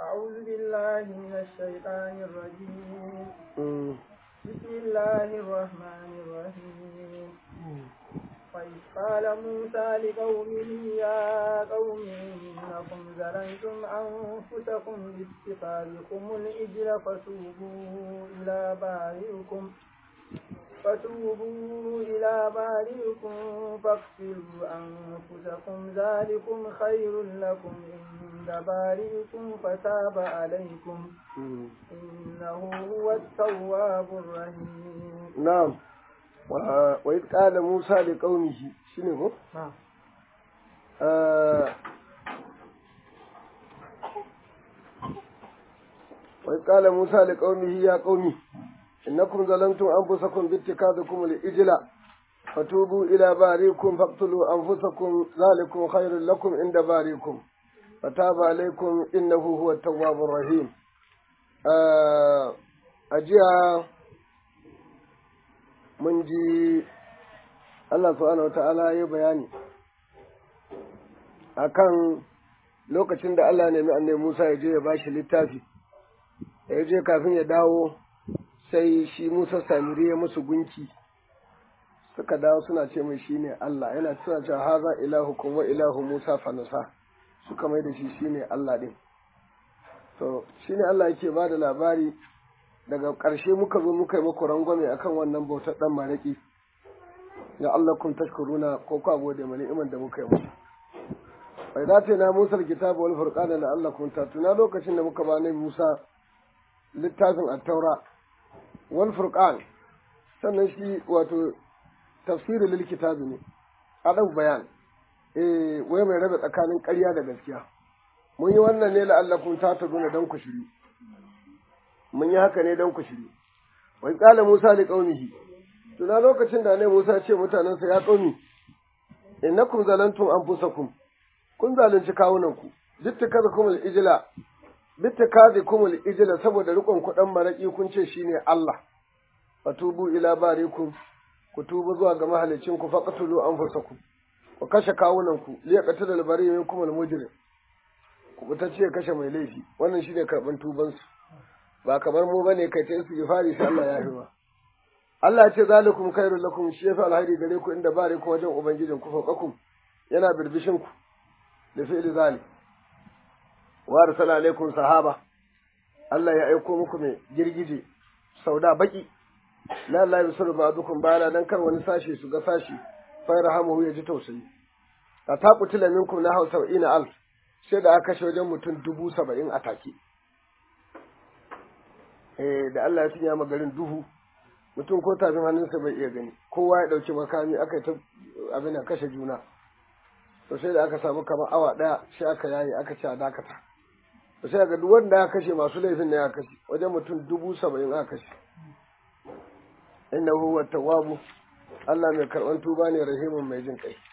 أعوذ بالله من الشيطان الرجيم Mm. بسم الله الرحمن الرحيم وإذ قال موسى لقومه يا قوم إنكم ظلمتم أنفسكم باتخاذكم العجل فتوبوا إلى بارئكم فتوبوا إلى بارئكم فاقتلوا أنفسكم ذلكم خير لكم عند بارئكم فتاب عليكم Mm. إنه هو التواب الرحيم Na'am. Wa wa idh qala Musa li qaumihi shine ko? نعم Ah, Wa idh qala Musa li qaumihi ya qaumi innakum zalamtum anfusakum bi ittikadikum al-ijla fatubu ila barikum faqtulu anfusakum zalikum khairul lakum inda barikum fataba alaykum innahu huwa at-tawwabur rahim. Ah, ajiya mun ji Allah subhanahu wata'ala ya bayani akan lokacin da Allah nemi annabi Musa ya je ya bashi littafi da ya je kafin ya dawo sai shi Musa Samiri ya musu gunki suka dawo suna ce mai shine Allah yana suna cewa haza ilahukum wa ilahu Musa fanasa suka mai da shi shine Allah din to shine Allah yake ba da labari daga ƙarshe muka zo muka yi muku rangwame akan wannan bautar ɗan maraƙi ya Allah kun tashkuruna ko ku gode mana iman da muka yi musu bai dace na Musa kitabu wal furqana la Allah kun tatuna lokacin da muka ba nabi Musa littafin at-taura wal furqan sannan shi wato tafsirin lil kitabi ne adam bayan eh wai mai rabe tsakanin ƙarya da gaskiya mun yi wannan ne la Allah kun tatuna dan ku shiri mun yi haka ne don ku shiri wai kala Musa da qaumihi tuna lokacin da ne Musa ce mutanensa ya qaumi innakum zalantum anfusakum kun zalunci kawunanku bittakazakum al-ijla bittakazakum al-ijla saboda rikon kuɗan maraki kun ce shine Allah fatubu ila barikum ku tuba zuwa ga mahalicin ku faqtulu anfusakum ku kashe kawunanku liyaqatul al-bari minkum al-mujrim ku ce kashe mai laifi wannan shine karban tubansu ba kamar mu bane kai ta istighfari sai Allah ya hiwa Allah ya ce zalikum khairul lakum shi yafi alhairi gare ku inda bare ku wajen ubangijin ku fawqakum yana birbishin ku da fi'li zalik wa arsala alaikum sahaba Allah ya aiko muku mai girgije sauda baki la la yusru ba'dukum bala dan kar wani sashi su ga sashi fa rahamuhu ya ji tausayi ta taqutila minkum na hausa ina alf sai da aka kashe wajen mutum dubu saba'in a take eh da Allah ya tunya ma garin duhu mutum ko tafin hannunsa bai iya gani kowa ya dauki makami aka ta abin da kashe juna to sai da aka samu kamar awa daya sai aka yaye aka ci a dakata to sai ga duk wanda ya kashe masu laifin ne ya kashe wajen mutum dubu saba'in aka kashe innahu huwa tawwabu Allah mai karban tuba ne rahimun mai jin kai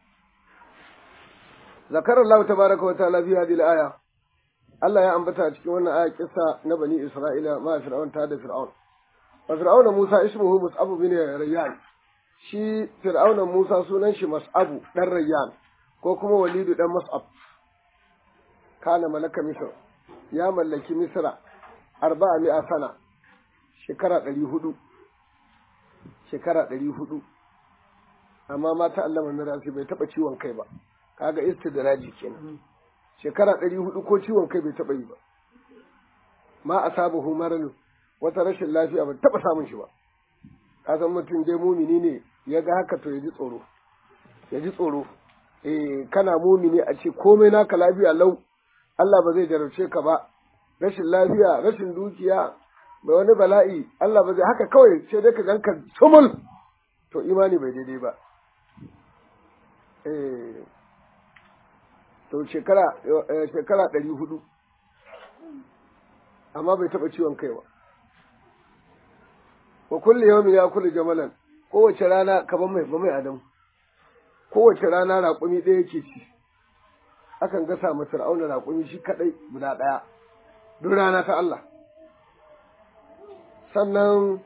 zakar Allah tabaraka wa ta'ala fi hadhihi al-aya Allah ya ambata a cikin wannan aya kissa na bani Isra'ila ma Fir'aun ta da Fir'aun. Wa Fir'aun Musa ismuhu Mus'ab bin Rayyan. Shi Fir'aun Musa sunan shi Mas'abu dan Rayyan ko kuma Walidu dan Mas'ab. Kana malaka Misr. Ya mallaki Misra arba'a mi'a sana. Shekara ɗari hudu. Shekara ɗari hudu. Amma mata Allah mai bai taɓa ciwon kai ba. Kaga istidraji kenan. shekara ɗari hudu ko ciwon kai bai taɓa yi ba ma a saba maranu wata rashin lafiya ba taɓa samun shi ba ka san mutum dai mumini ne ya ga haka to ya ji tsoro ya ji tsoro eh kana mumini a ce komai naka lafiya lau Allah ba zai jarabce ka ba rashin lafiya rashin dukiya bai wani bala'i Allah ba zai haka kawai sai dai ka ganka sumul to imani bai daidai ba eh to shekara shekara ɗari hudu amma bai taɓa ciwon kai ba wa kulli yawmin ya kulli jamalan kowace rana kaman mai mai adam kowace rana raƙumi ɗaya yake ci akan gasa ma fir'auna raƙumi shi kaɗai guda ɗaya duk rana ta Allah sannan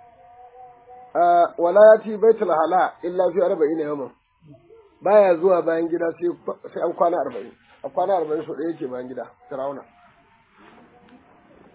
wala ya ci baitul hala illa fi arba'ina yawman baya zuwa bayan gida sai an kwana arba'in a kwana arba'in so ɗaya yake bayan gida firawuna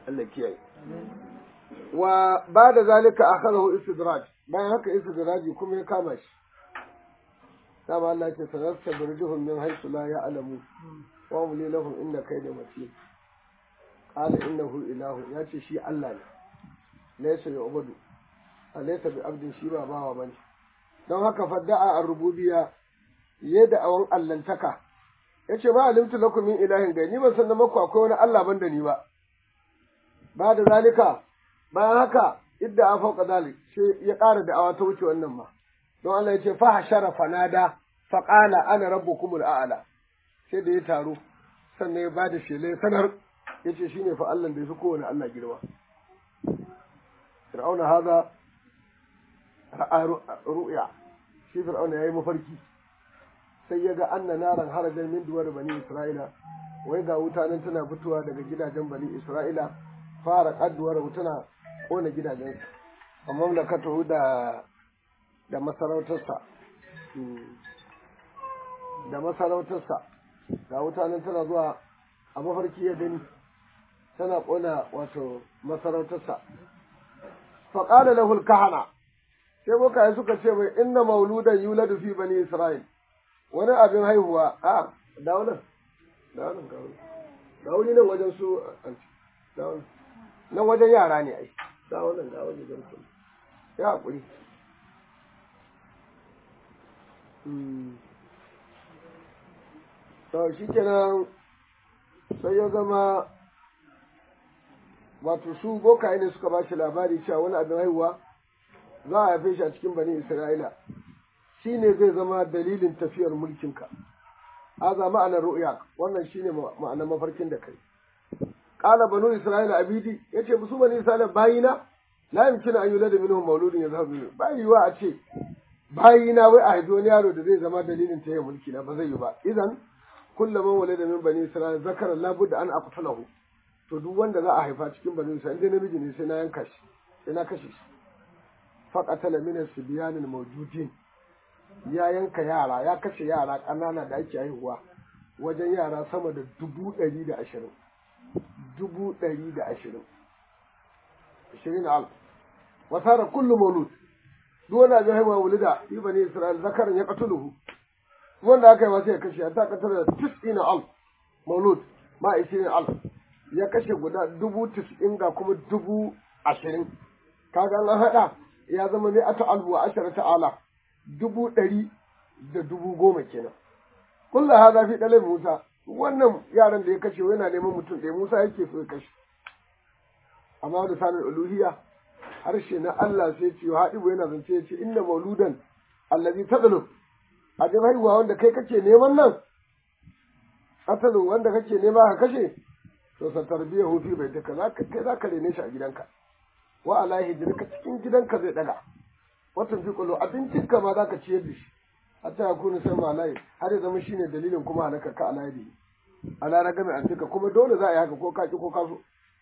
Allah kiyaye wa ba da zalika akhadahu istidraj bayan haka istidraji kuma ya kama shi dama Allah ce sanasta birjuhum min haythu la ya'lamu wa umli lahum inna kayda matin qala innahu ilahu ya ce shi Allah ne laysa yu'budu alaysa bi abdin shi ba bawa bane don haka fadda'a ar-rububiyya yadda awan allantaka yace ba alimtu lakum min ilahin gai ni ban san da maku akwai wani Allah ban da ni ba ba da zalika bayan haka idda a fauka zalik sai ya ƙara da'awa ta wuce wannan ma don Allah ya ce fa hashara fanada fa qala ana rabbukumul a'la sai da ya taro sannan ya bada shele sanar yace shine fa Allah da yafi kowane Allah girma Fir'auna haza ru'ya shi Fir'auna yayi mafarki sai ya ga anna naran harajan min duwar bani Isra'ila wai ga wuta nan tana fitowa daga gidajen bani Isra'ila fara kadduwar tana kona gidajensu a mamlakatu da da masarautarsa da masarautarsa ga wuta nan tana zuwa a mafarki ya gani tana kona wato masarautarsa faƙada lahul kahana sai bokaye suka ce mai inna mauludan yuladu fi bani isra'il wani abin haihuwa a dawo nan dawo nan dawo nan wajen su dawo nan wajen yara ne ai dawo nan dawo ne don su ya haƙuri to shi kenan sai ya zama wato su bokaye ne suka ba shi labari cewa wani abin haihuwa za a haife shi a cikin bani isra'ila shi ne zai zama dalilin tafiyar mulkinka haza ma'anar ru'ya wannan shine ma'anar mafarkin da kai qala banu isra'ila abidi yace musu bani isra'ila bayina la yumkinu an yulada minhum mauludun yazhabu minhu bai yiwa a ce bayina wai a haifi wani yaro da zai zama dalilin ta mulki na ba zai yi ba idan kullum man walada min bani isra'ila zakara la budda an aqtalahu to duk wanda za a haifa cikin bani isra'ila inda namiji ne sai na yanka shi sai na kashe shi faqatala min as-sibyan al-mawjudin ya yanka yara ya kashe yara ƙanana da ake haihuwa wajen yara sama da dubu ɗari da ashirin dubu ɗari da ashirin ashirin alf wasara kullu maulud duk wanda abin haihuwa wulida fi bani isra'il zakaran ya qatuluhu wanda aka yi masa ya kashe ta katar da tis'ina alf maulud ma ishirin alf ya kashe guda dubu tis'in ga kuma dubu ashirin kaga an haɗa ya zama ne ata alfu wa ashara ta'ala dubu ɗari da dubu goma kenan kulla haza fi ɗalai musa wannan yaran da ya kashe yana neman mutum ɗaya musa yake so ya kashe amma da sanin uluhiyya harshe na Allah sai ce haɗibu yana zance ya ce inna mauludan allazi tadlu abin haihuwa wanda kai kake neman nan atalu wanda kake nema ka kashe to sa tarbiya hufi bai taka kai za ka rene shi a gidanka wa ala hijrika cikin gidanka zai daga watan fi kullu abincinka ma za ka ciyar da shi hatta ya kuna sai malai har ya zama shine dalilin kuma halaka ka alaidi ala ragami antika kuma dole za a yi haka ko ka ki ko ka so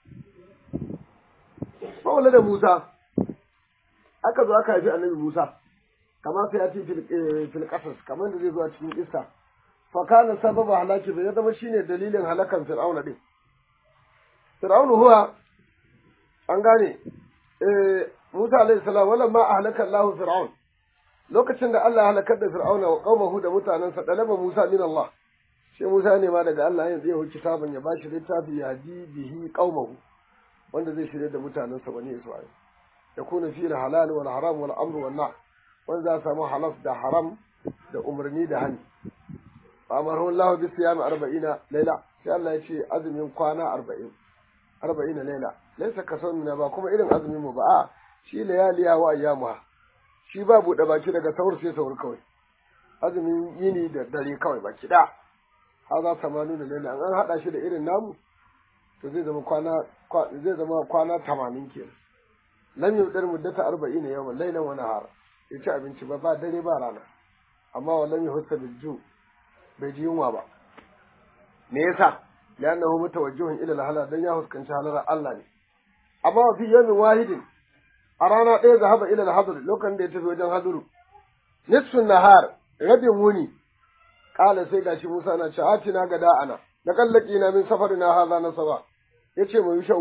Mawala da Musa, aka zo aka haifi annabi Musa, kamar sai ya ce fil ƙasas, kamar da zai zo a cikin isa. Fakana sababa halaki bai zama shine dalilin halakan Fir'auna din. Fir'aunu huwa an gane Musa alaihi salam wala ma ahlaka Allahu Fir'aun. Lokacin da Allah halakar da Fir'auna wa qaumahu da mutanansa dalaba Musa min Allah. Sai Musa ne ma daga Allah yanzu ya huci kitaban ya bashi littafi ya ji bihi qaumahu. wanda zai shirya da mutanensa bani Isra'il ya kuna fi halal wal haram wal amr wal nahy wanda za samu halal da haram da umarni da hani amaru Allah bi siyami 40 laila sai Allah ya ce azumin kwana 40 40 laila laysa kasawna ba kuma irin azumin mu ba a shi layaliya wa ayyamuha shi ba bude baki daga saur sai saur kawai azumin yini da dare kawai baki da haza samanu da laila an hada shi da irin namu to zai zama kwana zai zama kwana tamanin kenan lam yudar muddata arba'ina yawman laylan wa nahara ya ci abinci ba ba dare ba rana amma wa lam yuhassa bil ju bai ji yunwa ba me yasa li'annahu mutawajjihun ila al-halal dan ya huskanci halalar Allah ne amma wa fi yawmin wahidin a rana ɗaya zahaba ila al-hadr lokacin da ya tafi wajen haduru nisfun nahar rabin wuni kala sai gashi Musa na ce atina ga da'ana da kallaki na min safari na haza na saba ya ce mai sha'u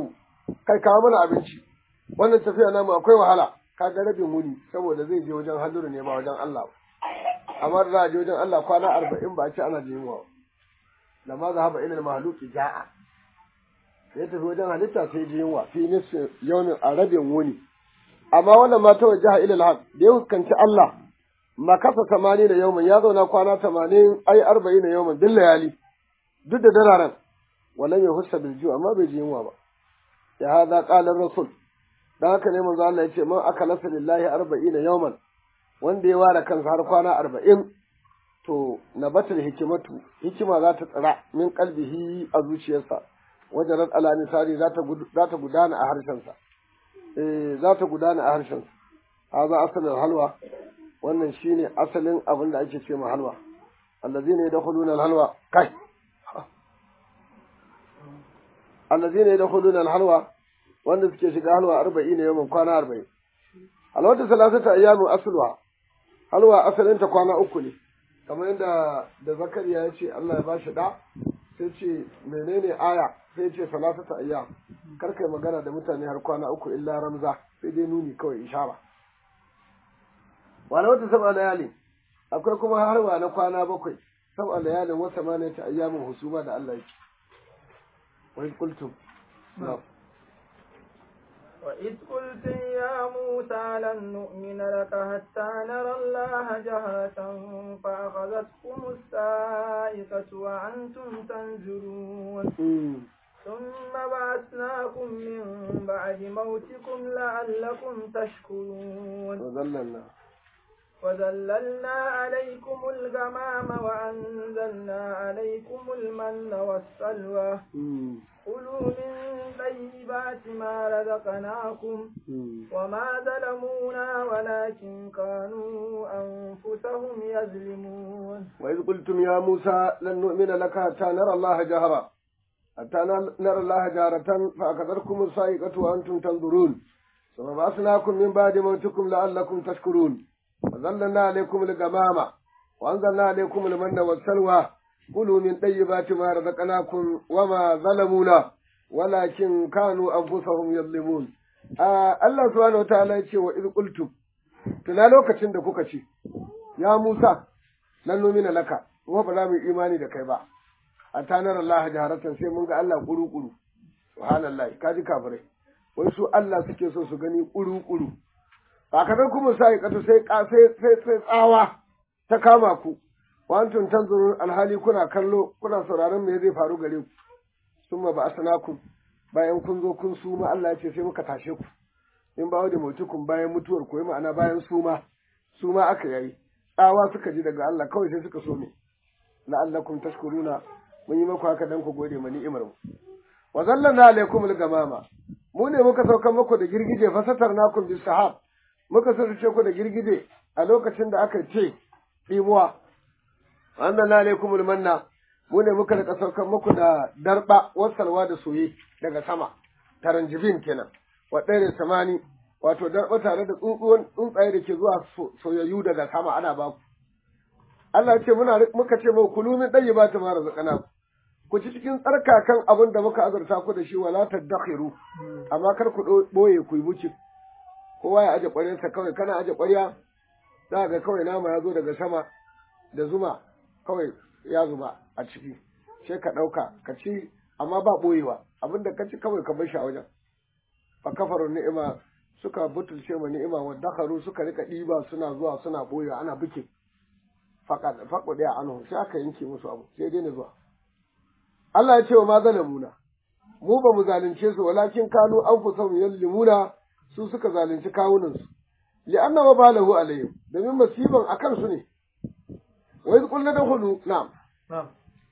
kai kawo mana abinci wannan tafiya namu akwai wahala ka ga rabin wuni saboda zai je wajen halluru ne ba wajen Allah amma da za a je wajen Allah kwana arba'in ba a ce ana jin yunwa da ma zahaba ilal mahluki ja'a ya tafi wajen halitta sai ji yunwa fi nisfi yawmin a rabin wuni amma wannan ma ta wajaha ilal haq da ya fuskanci Allah makasa tamani da yawmin ya zauna kwana tamanin ai arba'in da yawmin bil layali duk da dararen walam yahussa bil ju amma bai ji yunwa ba ya hada qala rasul dan haka ne manzo Allah yace man akalasa lillahi arba'ina yawman wanda ya ware kansa har kwana arba'in to nabatul hikimatu hikima za ta tsira min qalbihi a zuciyarsa wajarat ala nisari za ta za ta gudana a harshensa eh za ta gudana a harshensa haza asalin halwa wannan shine asalin abin da ake ce ma halwa allazina yadkhuluna alhalwa kai allazina yadkhuluna alhalwa wanda suke shiga halwa arba'in yawan kwana arba'in alwata salasata ayyamu asluha halwa asalin ta kwana uku ne kamar yadda da zakariya ya ce Allah ya ba shi da sai ce menene aya sai ce salasata ayyam kar kai magana da mutane har kwana uku illa ramza sai dai nuni kawai ishara wala wata sab'a layali akwai kuma harwa na kwana bakwai sab'a layalin wata ma ne ta ayyamin husuma da Allah yake wa qultum na'am وإذ قلتم يا موسى لن نؤمن لك حتى نرى الله جهرة فأخذتكم السائقة وأنتم تنظرون ثم بعثناكم من بعد موتكم لعلكم تشكرون وذللنا وذللنا عليكم الغمام وأنزلنا عليكم المن والسلوى كلوا من طيبات ما رزقناكم وما ظلمونا ولكن كانوا أنفسهم يظلمون وإذ قلتم يا موسى لن نؤمن لك حتى نرى الله جهرا حتى نرى الله جهرة فأخذتكم الصاعقة وأنتم تنظرون ثم بعثناكم من بعد موتكم لعلكم تشكرون وظللنا عليكم الغمامة وأنزلنا عليكم المن والسلوى كلوا من طيبات ما رزقناكم وما ظلمونا ولكن كانوا أنفسهم يظلمون Allah subhanahu wa ta'ala ya ce wa iz qultum tuna lokacin da kuka ce ya Musa lan numina laka kuma ba za mu yi imani da kai ba a tanar Allah jaharatan sai mun ga Allah kuru kuru subhanallah kaji kafirai wai su Allah suke so su gani kuru kuru ba ka kuma sai kato sai sai sai tsawa ta kama ku wa antum tanzurun alhali kuna kallo kuna sauraron me zai faru gare ku summa ba asnakum bayan kun zo kun suma Allah ya ce sai muka tashe ku in ba da mutukun bayan mutuwar ku ma'ana bayan suma suma aka yayi tsawa suka ji daga Allah kawai sai suka so ne la'allakum tashkuruna mun yi maku haka dan ku gode ma ni'imar mu wa zallana alaikum al-gamama mu ne muka sauka muku da girgije fasatarnakum bis sahab muka sarce ku da girgije a lokacin da aka ce dimuwa annana alaikum al-manna mu ne muka rika saukar muku da darba wasalwa da soye daga sama taranjibin kenan wa ɗaya samani wato darba tare da tsuntsuwan tsuntsaye da ke zuwa soyayyu daga sama ana ba ku Allah ce muna muka ce mu kulu min ɗayi ba ta mara zakana ku ci cikin tsarkakan abin da muka azurta ku da shi wala tadakhiru amma kar ku boye ku yi buci kowa ya aje ƙwaryarsa kawai kana aje ƙwarya za ga kawai nama ya zo daga sama da zuma kawai ya zuba a ciki sai ka ɗauka ka ci amma ba ɓoyewa abinda ka ci kawai ka bar shi a wajen fa kafaru ni'ima suka butulce ma ni'ima wa dakaru suka rika ɗiba suna zuwa suna ɓoyewa ana buke faƙo ɗaya anhu sai aka yanke musu abu sai daina zuwa Allah ya ce wa ma zalamuna mu ba mu zalunce su walakin kanu an fi son yallimuna su suka zalunci kawunansu li'anna wa balahu alayhim domin masiban akan su ne وإذ قلنا ادخلوا نعم نعم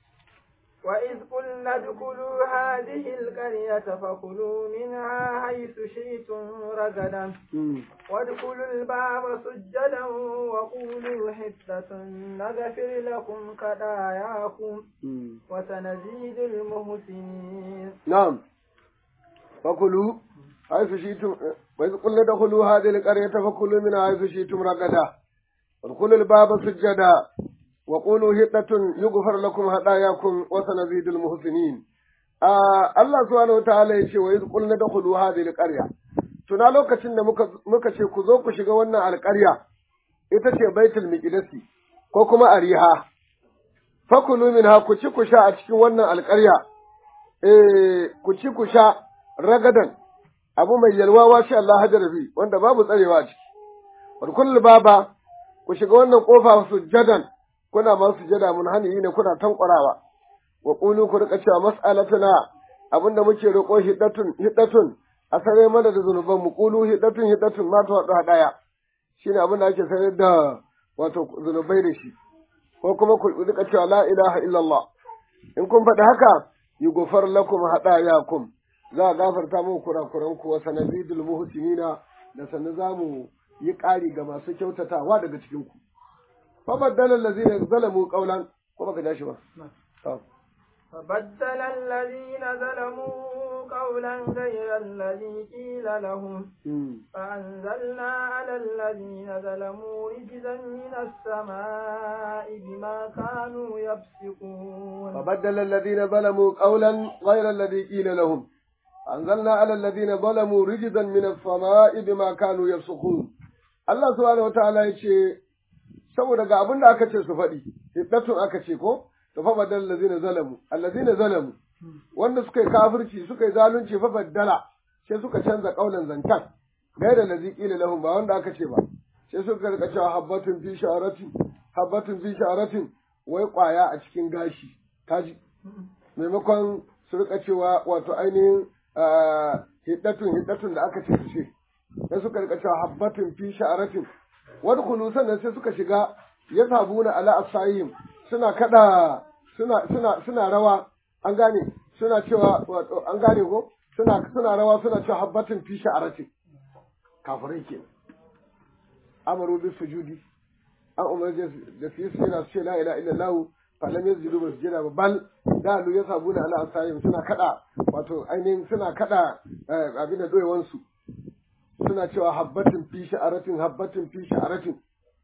وإذ قلنا ادخلوا هذه القرية فكلوا منها حيث شئتم رغدا وادخلوا الباب سجدا وقولوا حتة نغفر لكم خطاياكم وسنزيد المحسنين نعم فكلوا حيث شئتم وإذ قلنا ادخلوا هذه القرية فكلوا منها حيث شئتم رغدا وادخلوا الباب سجدا وقولوا هدة يغفر لكم هداياكم وسنزيد المحسنين Allah subhanahu wataala ya ce wa iz qulna dakhulu hadhihi alqarya tuna lokacin da muka muka ce ku zo ku shiga wannan alƙarya ita ce baitul miqdisi ko kuma ariha fakulu minha ku ci ku sha a cikin wannan alƙarya eh ku ci ku sha ragadan abu mai yalwa wa sha Allah hajar bi wanda babu tsarewa a ciki wa baba ku shiga wannan kofa sujjadan kuna ma sujjada mun hani ne kuna tankwarawa wa qulu ku rika cewa mas'alatuna abinda muke roƙo hiddatun hiddatun a sare mana da zunuban mu qulu hiddatun hiddatun ma ta wada daya shine abin da ake sanar da wato zunubai da shi ko kuma ku rika cewa la ilaha illallah in kun faɗi haka yughfar lakum hadayakum za a gafarta muku kurakuran ku wa sanazidul muhsinina da sanin zamu yi ƙari ga masu kyautatawa daga cikin ku fa baddala allazina zalamu qawlan ko baka dashi ba فبدل الذين ظلموا قولا غير الذي قيل لهم فأنزلنا على الذين ظلموا رجزا من السماء بما كانوا يفسقون فبدل الذين ظلموا قولا غير الذي قيل لهم أنزلنا على الذين ظلموا رجزا من السماء بما كانوا يفسقون Allah subhanahu wataala ya ce saboda ga abin da aka ce su faɗi hiddatun aka ce ko to fa badal allazina zalamu allazina zalamu wanda suka yi kafirci suka yi zalunci fa baddala sai suka canza kaulan zancan gaira lazi qila lahum ba wanda aka ce ba sai suka rika cewa habbatun fi sha'aratin habbatun fi sha'aratin wai kwaya a cikin gashi kaji maimakon su rika cewa wato ainihin hiddatun hiddatun da aka ce su ce sai suka rika cewa habbatun fi sha'aratin wadkhulu sannan sai suka shiga yasabuna ala asayim suna kada suna suna suna rawa an gane suna cewa wato an gane ko suna suna rawa suna cewa habbatin fi sha'arati kafirai ke amaru bi sujudi an umar da su yi suna ce la ilaha illallah fa lam yazjudu bi sujudi ba bal dalu yasabuna ala asayim suna kada wato ainihin suna kada abin da doyewan su suna cewa habbatin fi sha'aratin habbatin fi sha'aratin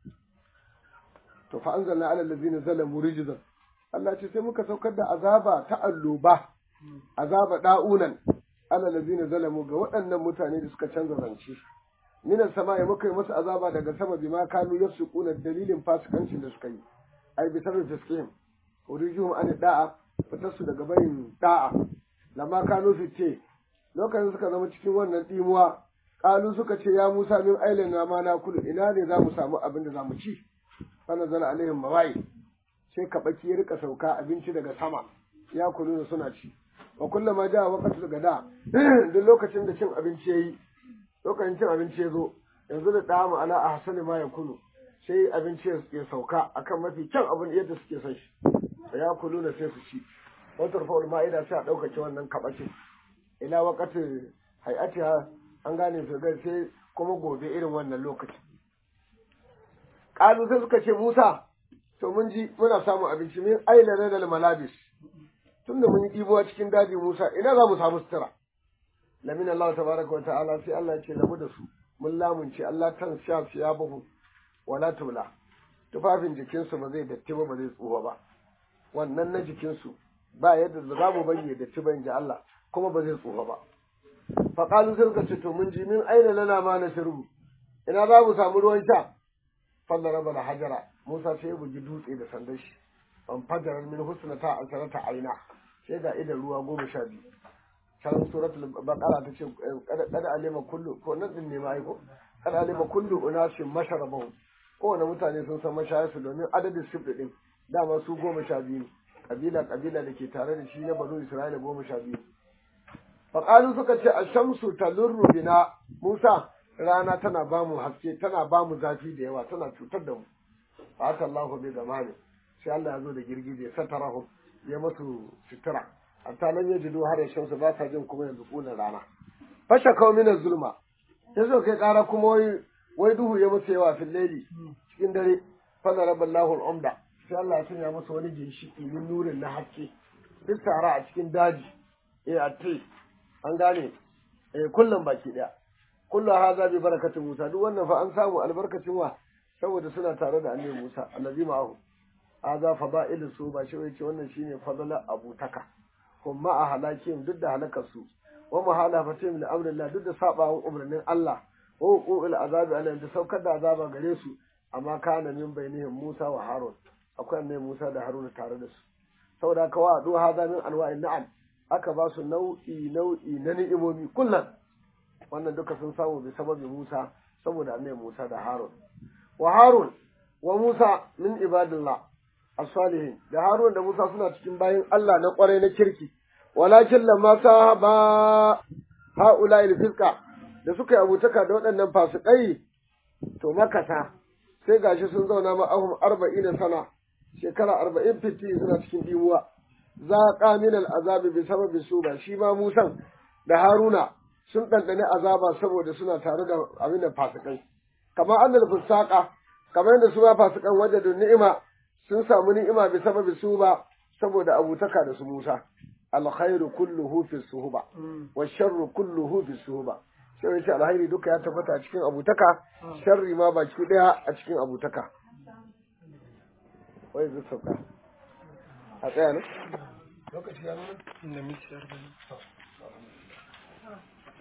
to fa anzalna ala allazina zalamu rijzan Allah ce sai muka saukar da azaba ta alloba azaba da'unan ala allazina zalamu ga waɗannan mutane da suka canza zance minan sama ya muka yi musu azaba daga sama bima kanu yafsukuna dalilin fasikancin da suka yi ai bi sabab fiskihim urijuhum an da'a fitar su daga bayin da'a lamma kanu fice lokacin suka zama cikin wannan dimuwa kalu suka ce ya Musa min ailana ma na kulu ina ne za mu samu abin da za mu ci fanazala alaihim mawai sai kabaki ya rika sauka abinci daga sama ya kulu da suna ci wa kullama ja waqtul gada duk lokacin da cin abinci yayi lokacin cin abinci ya zo yanzu da damu ala ahsani ma yakulu sai abinci ya sauka akan mafi kyan abin yadda suke son shi ya kulu da sai su ci wata rufa'ul ma'ida sai a ɗaukace wannan kabakin ila waqatil hay'atiha an gane su ga sai kuma gobe irin wannan lokaci Ƙalu sai suka ce Musa, to mun ji muna samun abinci min aila da malabis. Tunda mun yi ɗibowa cikin daji Musa, ina za mu samu sutura. Lamin Allah tabaraka wa ta'ala sai Allah ya ce lamu da su. Mun lamunce Allah tan sha ya buhu wala tula. Tufafin jikinsu ba zai datti ba ba zai tsuwa ba. Wannan na jikinsu ba yadda za mu bari ya datti ba in ji Allah kuma ba zai tsuwa ba. Faƙalu sai suka ce to mun ji min aina lana ma na shirbu. Ina za mu samu ruwan sha. falla raba da hajara Musa sai ya bugi dutse da sandan shi an fajarar min husna ta asharata aina sai ga idan ruwa goma sha biyu can suratul baqara ta ce kada alima kullu ko nan din ne ma ai ko kada alima kullu unasin masharabahu kowane mutane sun san mashayarsu domin adadin sifri din dama su goma sha biyu kabila kabila da ke tare da shi na banu isra'ila goma sha biyu faƙalu suka ce a shamsu talurru bina musa rana tana ba mu haske tana ba mu zafi da yawa tana cutar da mu fata Allahu bi zamani sai Allah ya zo da girgije satarahu ya masu sutura hatta nan ya jido har shamsu ba sa jin kuma yanzu kunan rana fasha kawo mina zulma ya zo kai kara kuma wai wai duhu ya musu yawa fil laili cikin dare fa daraballahu al-umda sai Allah ya sanya musu wani ginshiki min nurin na haske bisara a cikin daji eh a an gane eh kullum baki daya kullu hadha bi barakati Musa duk wannan fa an samu albarkacin wa saboda suna tare da annabi Musa allazi ma'ahu hadha fada'il su ba shi yace wannan shine fadala abutaka hum ma'a halakin duk da halakarsu wa muhalafatihim li amrillah duk da sabawan umarnin Allah wa uqul azabi alayhim da saukar da azaba gare su amma kana min bainihim Musa wa Harun akwai ne Musa da Harun tare da su saboda haka wa adu hada min anwa'in na'am aka ba su nau'i nau'i na ni'imomi kullum wannan duka sun samu bi sababi Musa saboda annabi Musa da Harun wa Harun wa Musa min ibadillah as-salihin da Harun da Musa suna cikin bayin Allah na kwarai na kirki walakin lamma sahaba haula al-fisqa da suka yi abutaka da waɗannan fasikai to makasa sai gashi sun zauna ma'ahum arba'in sana shekara arba'in fiti suna cikin dimuwa za min al-azabi bi sababi suba shi ma Musan da Haruna sun ɗanɗani azaba saboda suna tare da abin da fasikai kamar annal fusaqa kamar yadda su ma fasikan wajadun ni'ima sun samu ni'ima bi sababi su ba saboda abutaka da su Musa alkhairu kulluhu fi suhuba wa sharru kulluhu fi suhuba sai yace alkhairi duka ya tabbata a cikin abutaka sharri ma baki daya a cikin abutaka wai zai sauka a tsaya ne lokaci ya nuna da miti arba'in